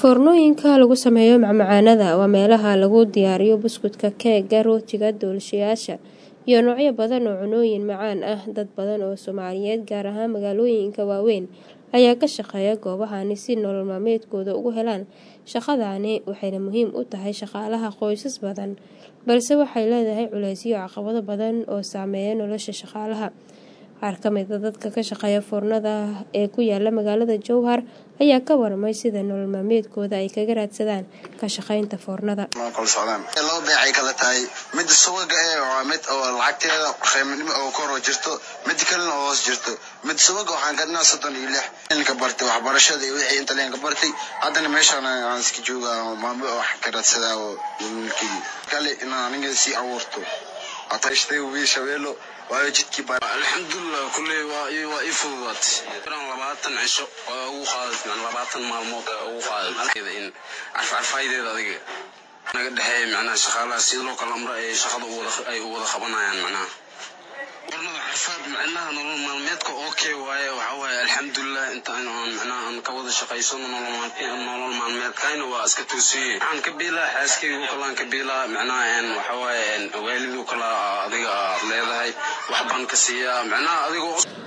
Foornooyinka lagu sameeyo macmacaanada waa meelaha lagu diyaariyo buskudka, keega, rootiga, doolshayaasha, iyo noocyo badan oo cunnooyin macaan ah. Dad badan oo Soomaaliyeed, gaar ahaan magaalooyinka waaweyn, ayaa ka shaqeeya goobahan si ay nolol maalmeedkooda uga helaan. Shaqadani waxay muhiim u tahay shaqaalaha qoysas badan, balse waxay leedahay culeysyo iyo caqabado badan oo saameeya nolosha shaqaalaha. Qaar ka mid ah dadka ka shaqeeya foornada ee ku yaalla magaalada Jowhar ayaa ka warramay sida nolol maalmeedkooda ay kaga raadsadaan ka shaqeynta foornada. laba beec ay kala tahay midda subaga eh waa mid oo lacagteeda qiimanimo oo kor oo jirto mid kalena oo hoos jirto mid subaga waxaan gadnaa soddon iyo lix ka bartay waxbarashada iyo wixii inta leen ka bartay haddana meeshaan aan iska joogaa maamo wax ka raadsadaa oo wiilkii kale inaan aniga sii abuurto atashday wiil shabeelo waayo jidkii baa alxamdulilah kulley waa waa ii fududaatay inaan labaatan cisho oo ugu qaadat labaatan maalmood oo ugu qaadat in carfarfaydeeda adiga naga dhexeeya macnaha shaqaalaha sida loo kala amro ay shaqada u wada ay u wada qabanayaan macnaha warnada xirfad macnaha nolol maalmeedka okay waaye waxa waaye alxamdulilah inta aan macnaha aan ka wada shaqaysano nolol maalmeed nolol maalmeedkayna waa iska toosiyey waxaan ka biilaa xaaskayga kalaan ka biilaa macnaha een waxa waaye een waalidu kala adiga aad leedahay wax baan ka siiyaa macnaha adigoo